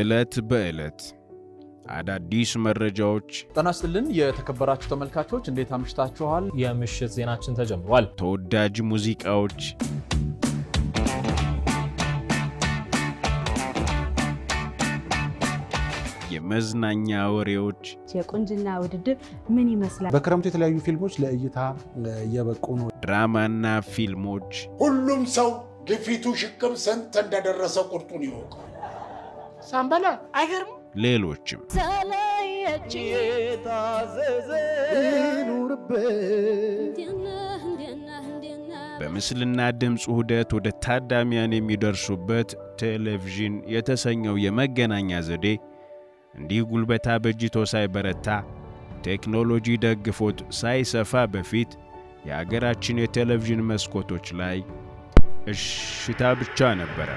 ዕለት በዕለት አዳዲስ መረጃዎች፣ ጤና ይስጥልን የተከበራችሁ ተመልካቾች እንዴት አምሽታችኋል? የምሽት ዜናችን ተጀምሯል። ተወዳጅ ሙዚቃዎች፣ የመዝናኛ ወሬዎች፣ የቁንጅና ውድድር ምን ይመስላል? በክረምቱ የተለያዩ ፊልሞች ለእይታ እየበቁ ነው። ድራማና ፊልሞች፣ ሁሉም ሰው ግፊቱ ሽቅብ ስንት እንደደረሰ ቁርጡን ይወቀው። ሳምበላ አይገርም። ሌሎችም በምስልና ድምፅ ውህደት ወደ ታዳሚያን የሚደርሱበት ቴሌቪዥን የተሰኘው የመገናኛ ዘዴ እንዲህ ጉልበታ በጅቶ ሳይበረታ ቴክኖሎጂ ደግፎት ሳይሰፋ በፊት የአገራችን የቴሌቪዥን መስኮቶች ላይ እሽታ ብቻ ነበረ።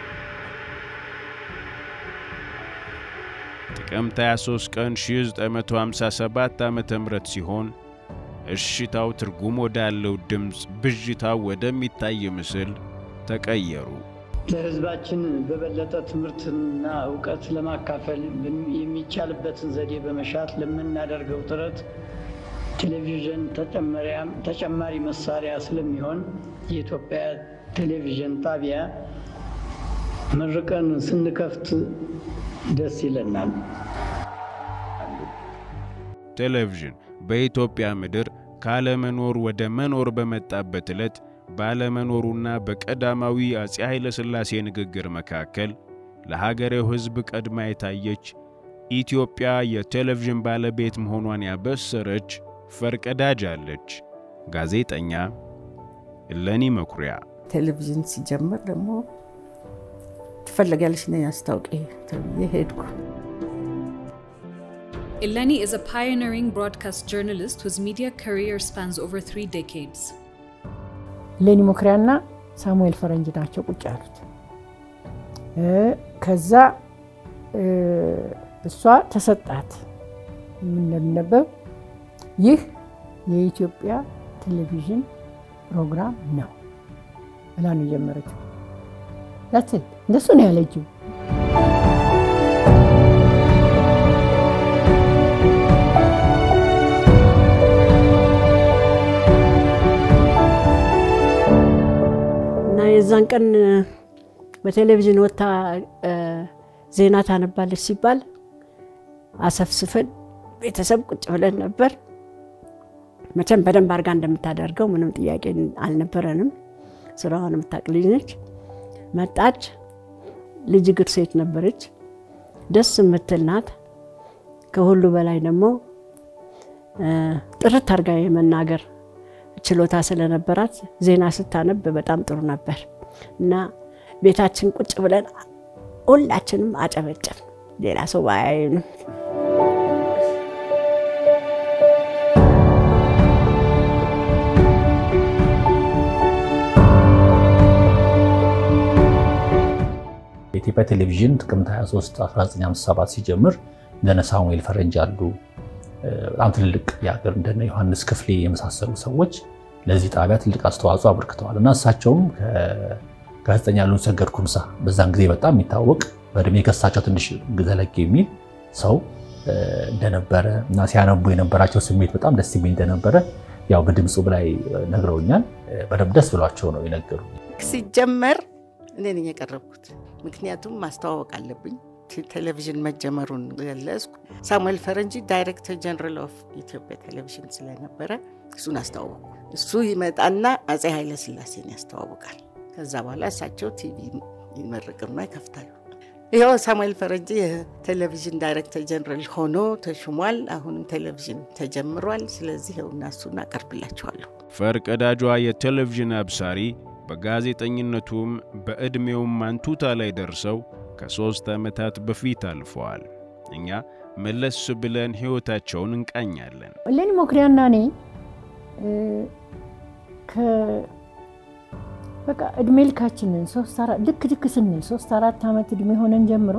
ጥቅምት 23 ቀን 1957 ዓ.ም ሲሆን እሽታው ትርጉም ወዳለው ድምፅ፣ ብዥታው ወደሚታይ ምስል ተቀየሩ። ለሕዝባችን በበለጠ ትምህርትና እውቀት ለማካፈል የሚቻልበትን ዘዴ በመሻት ለምናደርገው ጥረት ቴሌቪዥን ተጨማሪ መሳሪያ ስለሚሆን የኢትዮጵያ ቴሌቪዥን ጣቢያ መርቀን ስንከፍት ደስ ይለናል። ቴሌቪዥን በኢትዮጵያ ምድር ካለመኖር ወደ መኖር በመጣበት ዕለት ባለመኖሩና በቀዳማዊ አፄ ኃይለ ሥላሴ ንግግር መካከል ለሀገሬው ሕዝብ ቀድማ የታየች ኢትዮጵያ የቴሌቪዥን ባለቤት መሆኗን ያበሰረች ፈርቀዳጅ አለች። ጋዜጠኛ እለኒ መኩሪያ። ቴሌቪዥን ሲጀምር ደግሞ ትፈለጊያለሽ ነኝ አስታውቂ ተብዬ ሄድኩ። Eleni is a pioneering broadcast journalist whose media career spans over three decades. ሌኒ ሞክሪያና ሳሙኤል ፈረንጅ ናቸው ቁጭ ያሉት። ከዛ እሷ ተሰጣት እንደሚነበብ ይህ የኢትዮጵያ ቴሌቪዥን ፕሮግራም ነው ብላ ነው የጀመረችው። እንደሱ ነው ያለችው። እና የዛን ቀን በቴሌቪዥን ወጥታ ዜና ታነባለች ሲባል አሰፍስፈን ቤተሰብ ቁጭ ብለን ነበር። መቼም በደንብ አድርጋ እንደምታደርገው ምንም ጥያቄ አልነበረንም። ስራዋን የምታውቅ ልጅ ነች። መጣች። ልጅ እግር ሴት ነበረች። ደስ የምትል ናት። ከሁሉ በላይ ደግሞ ጥርት አድርጋ የመናገር ችሎታ ስለነበራት ዜና ስታነብ በጣም ጥሩ ነበር እና ቤታችን ቁጭ ብለን ሁላችንም አጨበጨብ። ሌላ ሰው ባያዩንም የኢትዮጵያ ቴሌቪዥን ጥቅምት 23 1957 ሲጀምር እንደነ ሳሙኤል ፈረንጅ አሉ በጣም ትልልቅ የሀገር እንደነ ዮሐንስ ክፍሌ የመሳሰሉ ሰዎች ለዚህ ጣቢያ ትልቅ አስተዋጽኦ አበርክተዋል እና እሳቸውም ጋዜጠኛ ሉን ሰገድ ኩምሳ በዛን ጊዜ በጣም የሚታወቅ በእድሜ ከሳቸው ትንሽ ዘለግ የሚል ሰው እንደነበረ እና ሲያነቡ የነበራቸው ስሜት በጣም ደስ የሚል እንደነበረ ያው በድምፁ ላይ ነግረውኛል። በደንብ ደስ ብሏቸው ነው የነገሩ። ሲጀመር እኔ ነኝ የቀረብኩት፣ ምክንያቱም ማስተዋወቅ አለብኝ። ቴሌቪዥን መጀመሩን ገለጽኩ። ሳሙኤል ፈረንጂ ዳይሬክተር ጀነራል ኦፍ ኢትዮጵያ ቴሌቪዥን ስለነበረ እሱን አስተዋወቁ። እሱ ይመጣና አፄ ኃይለ ሥላሴን ያስተዋውቃል። ከዛ በኋላ እሳቸው ቲቪ ይመርቅና ይከፍታሉ። ይኸው ሳሙኤል ፈረንጂ የቴሌቪዥን ዳይሬክተር ጀነራል ሆኖ ተሹሟል። አሁንም ቴሌቪዥን ተጀምሯል። ስለዚህ ይኸውና እሱን አቀርብላችኋለሁ። ፈርቀዳጇ የቴሌቪዥን አብሳሪ በጋዜጠኝነቱም በዕድሜውም አንቱታ ላይ ደርሰው ከሦስት ዓመታት በፊት አልፈዋል። እኛ መለስ ብለን ሕይወታቸውን እንቃኛለን። እሌኒ ሞክሪያና እኔ በቃ እድሜ ልካችንን ልክ ልክ ስንል ሶስት አራት ዓመት እድሜ ሆነን ጀምሮ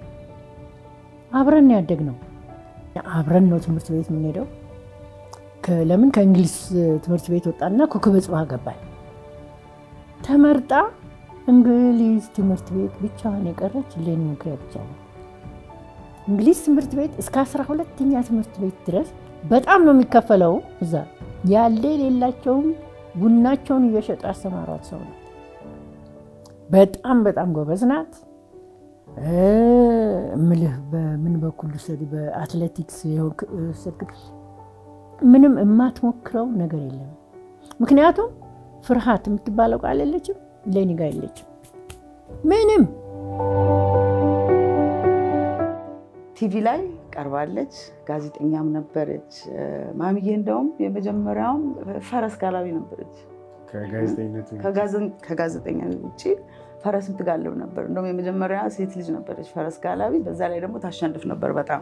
አብረን ያደግ ነው። አብረን ነው ትምህርት ቤት የምንሄደው። ለምን ከእንግሊዝ ትምህርት ቤት ወጣና ኮከበ ጽባህ ገባል። ተመርጣ እንግሊዝ ትምህርት ቤት ብቻዋን የቀረች እሌኒ መኩሪያ ብቻ ነው። እንግሊዝ ትምህርት ቤት እስከ አስራ ሁለተኛ ትምህርት ቤት ድረስ በጣም ነው የሚከፈለው። እዛ ያለ የሌላቸውም ቡናቸውን እየሸጡ ያስተማሯት ሰው ናት። በጣም በጣም ጎበዝ ናት። እምልህ በምን በኩል ውሰድ፣ በአትሌቲክስ ምንም የማትሞክረው ነገር የለም። ምክንያቱም ፍርሃት የምትባለው ቃል የለችም፣ ለኔ ጋር የለችም ምንም ቲቪ ላይ ቀርባለች። ጋዜጠኛም ነበረች። ማሚዬ እንደውም የመጀመሪያውም ፈረስ ጋላቢ ነበረች። ከጋዜጠኛ ውጭ ፈረስ ምትጋልብ ነበር። እንደውም የመጀመሪያ ሴት ልጅ ነበረች ፈረስ ጋላቢ። በዛ ላይ ደግሞ ታሸንፍ ነበር በጣም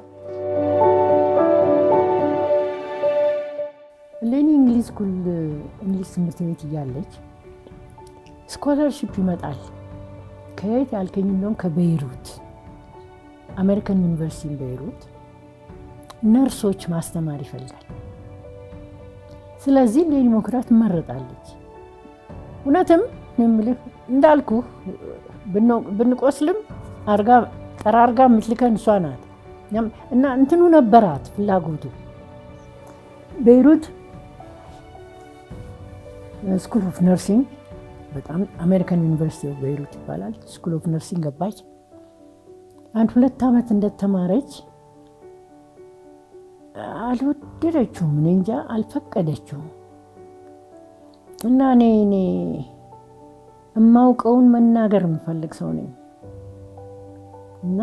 ለእኔ እንግሊዝ ኩል እንግሊዝ ትምህርት ቤት እያለች ስኮለርሽፕ ይመጣል። ከየት ያልከኝ? እንደውም ከቤይሩት አሜሪካን ዩኒቨርሲቲ ቤይሩት ነርሶች ማስተማር ይፈልጋል። ስለዚህ ለዲሞክራት ትመረጣለች። እውነትም የምልህ እንዳልኩ ብንቆስልም አርጋ ጠራርጋ የምትልከን እሷ ናት እና እንትኑ ነበራት ፍላጎቱ ቤይሩት ስኩል ኦፍ ነርሲንግ በጣም አሜሪካን ዩኒቨርሲቲ ኦፍ ቤይሩት ይባላል። ስኩል ኦፍ ነርሲንግ ገባች። አንድ ሁለት ዓመት እንደተማረች አልወደደችውም። እኔ እንጃ አልፈቀደችውም። እና እኔ እኔ የማውቀውን መናገር የምፈልግ ሰው ነኝ እና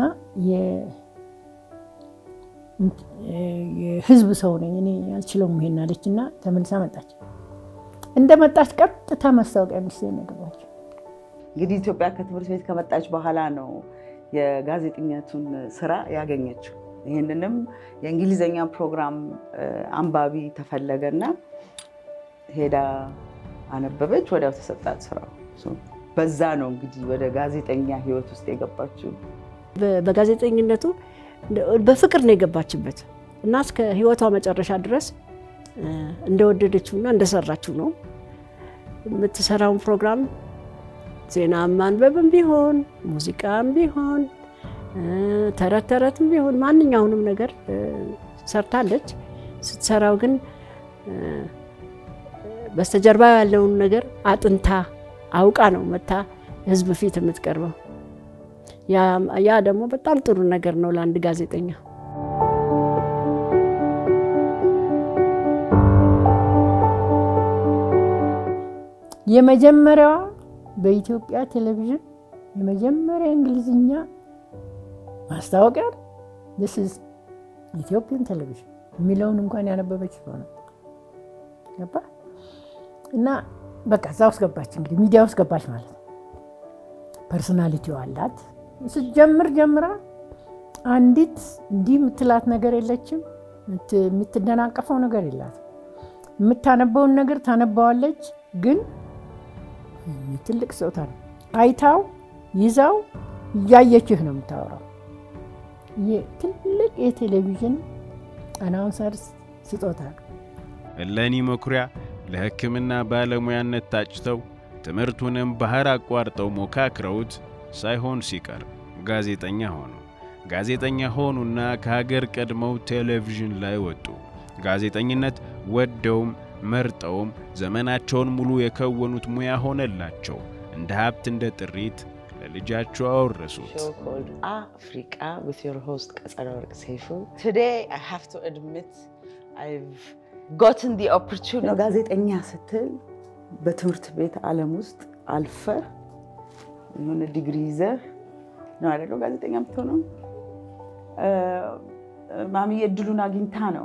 የህዝብ ሰው ነኝ እኔ አልችለውም ይሄን አለች እና ተመልሳ መጣች። እንደመጣች ቀጥታ ማስታወቂያ ሚኒስቴር ነው የገባችው። እንግዲህ ኢትዮጵያ ከትምህርት ቤት ከመጣች በኋላ ነው የጋዜጠኝነቱን ስራ ያገኘችው። ይህንንም የእንግሊዝኛ ፕሮግራም አንባቢ ተፈለገና ሄዳ አነበበች። ወዲያው ተሰጣት ስራው። በዛ ነው እንግዲህ ወደ ጋዜጠኛ ህይወት ውስጥ የገባችው። በጋዜጠኝነቱ በፍቅር ነው የገባችበት እና እስከ ህይወቷ መጨረሻ ድረስ እንደወደደችውና እንደሰራችው ነው የምትሰራውን ፕሮግራም ዜና ማንበብም ቢሆን ሙዚቃም ቢሆን ተረት ተረትም ቢሆን ማንኛውንም ነገር ሰርታለች። ስትሰራው ግን በስተጀርባ ያለውን ነገር አጥንታ አውቃ ነው መታ ህዝብ ፊት የምትቀርበው። ያ ደግሞ በጣም ጥሩ ነገር ነው ለአንድ ጋዜጠኛ። የመጀመሪያዋ በኢትዮጵያ ቴሌቪዥን የመጀመሪያ እንግሊዝኛ ማስታወቂያ ስ ኢትዮጵያን ቴሌቪዥን የሚለውን እንኳን ያነበበች ሆነ ገባ እና በቃ እዛ ውስጥ ገባች። እንግዲህ ሚዲያ ውስጥ ገባች ማለት ነው። ፐርሶናሊቲው አላት። ስትጀምር ጀምራ አንዲት እንዲህ የምትላት ነገር የለችም። የምትደናቀፈው ነገር የላትም። የምታነበውን ነገር ታነባዋለች። ግን ትልቅ ስጦታ ነው። አይታው ይዛው እያየችህ ነው የምታወራው። ትልቅ የቴሌቪዥን አናውንሰር ስጦታ ነው። እለኒ መኩሪያ ለሕክምና ባለሙያነት ታጭተው ትምህርቱንም ባህር አቋርጠው ሞካክረውት ሳይሆን ሲቀር ጋዜጠኛ ሆኑ። ጋዜጠኛ ሆኑና ከሀገር ቀድመው ቴሌቪዥን ላይ ወጡ። ጋዜጠኝነት ወደውም መርጠውም ዘመናቸውን ሙሉ የከወኑት ሙያ ሆነላቸው። እንደ ሀብት እንደ ጥሪት ለልጃቸው አወረሱት። አፍሪቃ with your host ቀጸለ ወርቅ ሰይፉ today I have to admit I've gotten the opportunity ጋዜጠኛ ስትል በትምህርት ቤት ዓለም ውስጥ አልፈህ የሆነ ዲግሪ ይዘህ ነው አይደለው ጋዜጠኛ የምትሆነው። ማሚዬ እድሉን አግኝታ ነው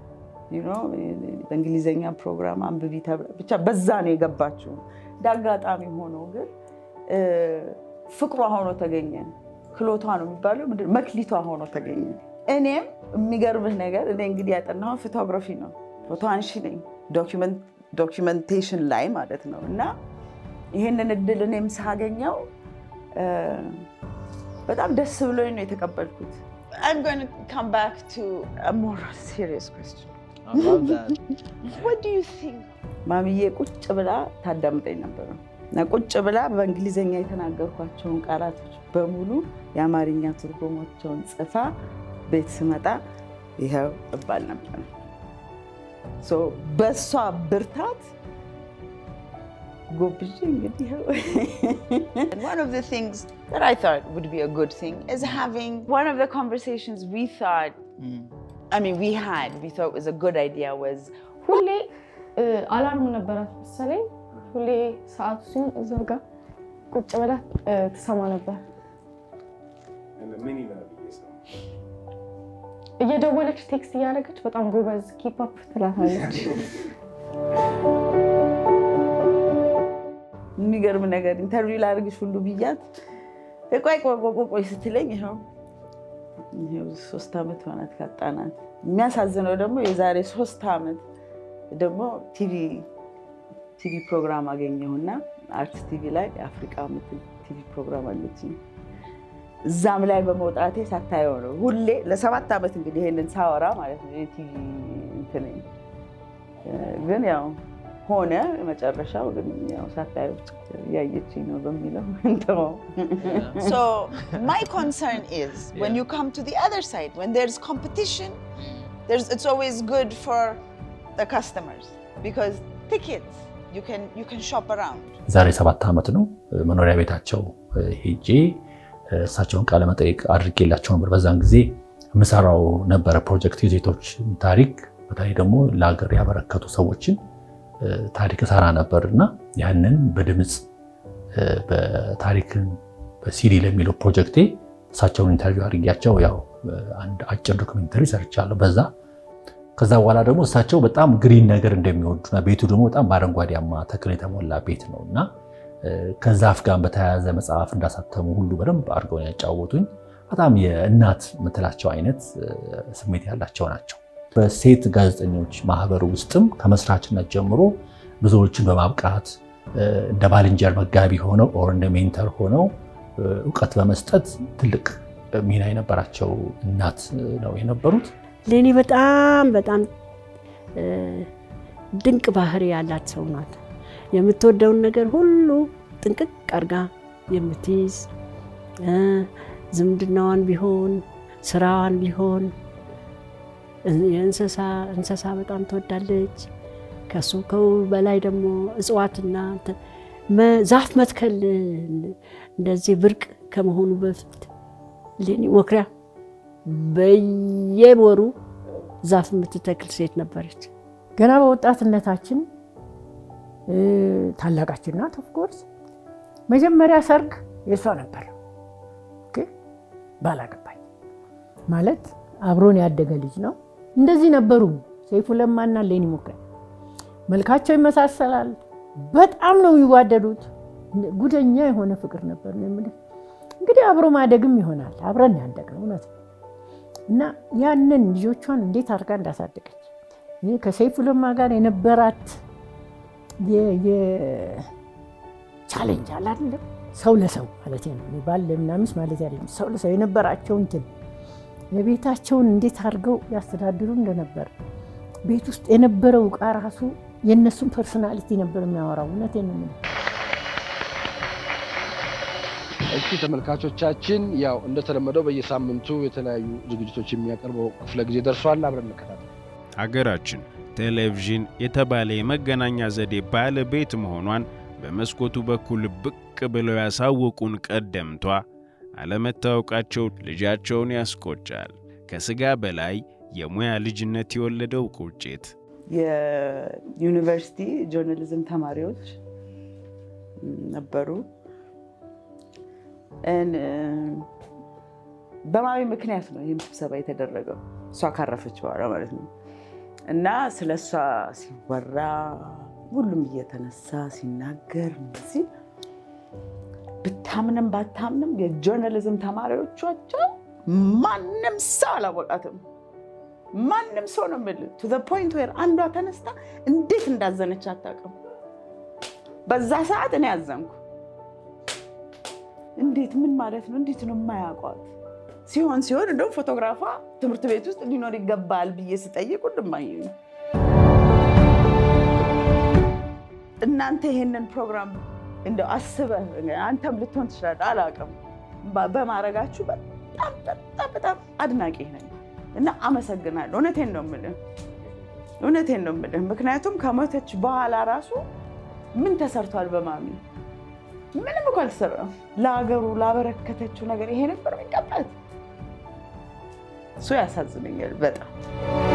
በእንግሊዝኛ ፕሮግራም አንብቢ ተብላ ብቻ በዛ ነው የገባችው። እንደ አጋጣሚ ሆኖ ግን ፍቅሯ ሆኖ ተገኘ። ክሎቷ ነው የሚባለው መክሊቷ ሆኖ ተገኘ። እኔም የሚገርምህ ነገር እኔ እንግዲህ ያጠናሁት ፎቶግራፊ ነው። ፎቶ አንሺ ነኝ፣ ዶኪመንቴሽን ላይ ማለት ነው። እና ይህንን እድል እኔም ሳገኘው በጣም ደስ ብሎኝ ነው የተቀበልኩት። I'm going to come back to a more serious question. I love that. What do you think? ማሚዬ ቁጭ ብላ ታዳምጠኝ ነበር እና ቁጭ ብላ በእንግሊዝኛ የተናገርኳቸውን ቃላቶች በሙሉ የአማርኛ ትርጉሞቸውን ጽፋ ቤት ስመጣ ይኸው እባል ነበር። ሶ በእሷ ብርታት ጎብዤ እንግዲህ ይኸው One of the things that I thought would be a good thing is having one of the conversations we thought, I mean, we had, we thought was a good idea was ሁሌ አላርም ነበራት መሰለኝ። ሁሌ ሰዓቱ ሲሆን እዛ ጋር ቁጭ ብላ ትሰማ ነበር። እየደወለች ቴክስት እያደረገች በጣም ጎበዝ ኪፕ አፕ ትላታለች። የሚገርም ነገር ኢንተርቪው ላደርግሽ ሁሉ ብያት ቆይ ቆይ ቆይ ቆይ ስትለኝ ይኸው ይኸው ሶስት ዓመት ሆናት ካጣናት። የሚያሳዝነው ደግሞ የዛሬ ሶስት ዓመት ደግሞ ቲቪ ቲቪ ፕሮግራም አገኘሁና አርት ቲቪ ላይ የአፍሪቃ ምትል ቲቪ ፕሮግራም አለችኝ። እዛም ላይ በመውጣቴ ሳታየው ነው ሁሌ ለሰባት ዓመት እንግዲህ ይሄንን ሳወራ ማለት ነው የቲቪ እንትን ግን ያው ሆነ መጨረሻው ግን ያው ሳታየው ያየችኝ ነው በሚለው እንተወው። So my concern is when you come to the other side, when there's competition, there's, it's always good for the customers because tickets you can you can shop around. ዛሬ ሰባት ዓመት ነው መኖሪያ ቤታቸው ሄጄ እሳቸውን ቃለ መጠይቅ አድርጌላቸው ነበር። በዛን ጊዜ የምሰራው ነበረ ፕሮጀክት የሴቶች ታሪክ በተለይ ደግሞ ለሀገር ያበረከቱ ሰዎችን ታሪክ እሰራ ነበር እና ያንን በድምፅ በታሪክን በሲዲ ለሚለው ፕሮጀክቴ እሳቸውን ኢንተርቪው አድርጊያቸው ያው አንድ አጭር ዶክመንተሪ ሰርቻለሁ በዛ ከዛ በኋላ ደግሞ እሳቸው በጣም ግሪን ነገር እንደሚወዱና ቤቱ ደግሞ በጣም በአረንጓዴያማ ተክል የተሞላ ቤት ነው እና ከዛፍ ጋር በተያያዘ መጽሐፍ እንዳሳተሙ ሁሉ በደንብ አድርገው ያጫወቱኝ በጣም የእናት የምትላቸው አይነት ስሜት ያላቸው ናቸው። በሴት ጋዜጠኞች ማህበር ውስጥም ከመስራችነት ጀምሮ ብዙዎችን በማብቃት እንደ ባልንጀር መጋቢ ሆነው ኦር እንደ ሜንተር ሆነው እውቀት በመስጠት ትልቅ ሚና የነበራቸው እናት ነው የነበሩት። ለእኔ በጣም በጣም ድንቅ ባህሪ ያላት ሰው ናት። የምትወደውን ነገር ሁሉ ጥንቅቅ አርጋ የምትይዝ ዝምድናዋን ቢሆን ስራዋን ቢሆን የእንስሳ እንስሳ በጣም ትወዳለች። ከሱ ከው በላይ ደግሞ እጽዋትና ዛፍ መትከል እንደዚህ ብርቅ ከመሆኑ በፊት ሌኒ ሞክሪያ በየወሩ ዛፍ የምትተክል ሴት ነበረች። ገና በወጣትነታችን ታላቃችን ናት። ኦፍኮርስ መጀመሪያ ሰርግ የእሷ ነበር። ባላገባኝ ማለት አብሮን ያደገ ልጅ ነው። እንደዚህ ነበሩ ሰይፉ ለማና ሌኒ ሞክሪያ። መልካቸው ይመሳሰላል። በጣም ነው የሚዋደዱት። ጉደኛ የሆነ ፍቅር ነበር ነው የምልህ። እንግዲህ አብሮ ማደግም ይሆናል አብረን ያደግነው እውነት ነው። እና ያንን ልጆቿን እንዴት አድርጋ እንዳሳደገች ይህ ከሰይፉ ለማ ጋር የነበራት ቻሌንጅ አለ አይደለም ሰው ለሰው ማለት ነው ባል ለምና ሚስት ማለት አይደለም ሰው ለሰው የነበራቸው እንትን የቤታቸውን እንዴት አድርገው ያስተዳድሩ እንደነበር ቤት ውስጥ የነበረው ዕቃ ራሱ የእነሱን ፐርሶናሊቲ ነበር የሚያወራው። እውነቴን ነው የምልህ። እሺ ተመልካቾቻችን፣ ያው እንደተለመደው በየሳምንቱ የተለያዩ ዝግጅቶች የሚያቀርበው ክፍለ ጊዜ ደርሷል። አብረን እንከታተል። ሀገራችን ቴሌቪዥን የተባለ የመገናኛ ዘዴ ባለቤት መሆኗን በመስኮቱ በኩል ብቅ ብለው ያሳወቁን ቀደምቷ አለመታወቃቸው ልጃቸውን ያስቆጫል። ከስጋ በላይ የሙያ ልጅነት የወለደው ቁጭት የዩኒቨርሲቲ ጆርናሊዝም ተማሪዎች ነበሩ። በማዊ ምክንያት ነው ይህም ስብሰባ የተደረገው እሷ ካረፈች በኋላ ማለት ነው። እና ስለ እሷ ሲወራ ሁሉም እየተነሳ ሲናገር እንደዚህ ብታምንም ባታምንም የጆርናሊዝም ተማሪዎቿቸው ማንም ሰው አላወቃትም። ማንም ሰው ነው የምልህ ቱ ዘ ፖይንት ዌር አንዷ ተነስታ እንዴት እንዳዘነች አታውቅም። በዛ ሰዓት እኔ ያዘንኩ። እንዴት ምን ማለት ነው? እንዴት ነው የማያውቋት? ሲሆን ሲሆን እንደውም ፎቶግራፏ ትምህርት ቤት ውስጥ ሊኖር ይገባል ብዬ ስጠይቅ ሁሉም አዩኝ። እናንተ ይሄንን ፕሮግራም እንደው አስበህ አንተም ልትሆን ትችላለህ፣ አላውቅም። በማድረጋችሁ በጣም በጣም በጣም አድናቂ ነኝ። እና አመሰግናለሁ። እውነቴን ነው የምልህ እውነቴን ነው የምልህ። ምክንያቱም ከሞተች በኋላ ራሱ ምን ተሰርቷል በማሚ ምንም እኮ አልተሰራም። ለሀገሩ ላበረከተችው ነገር ይሄ ነበር የሚቀባት። እሱ ያሳዝነኛል በጣም።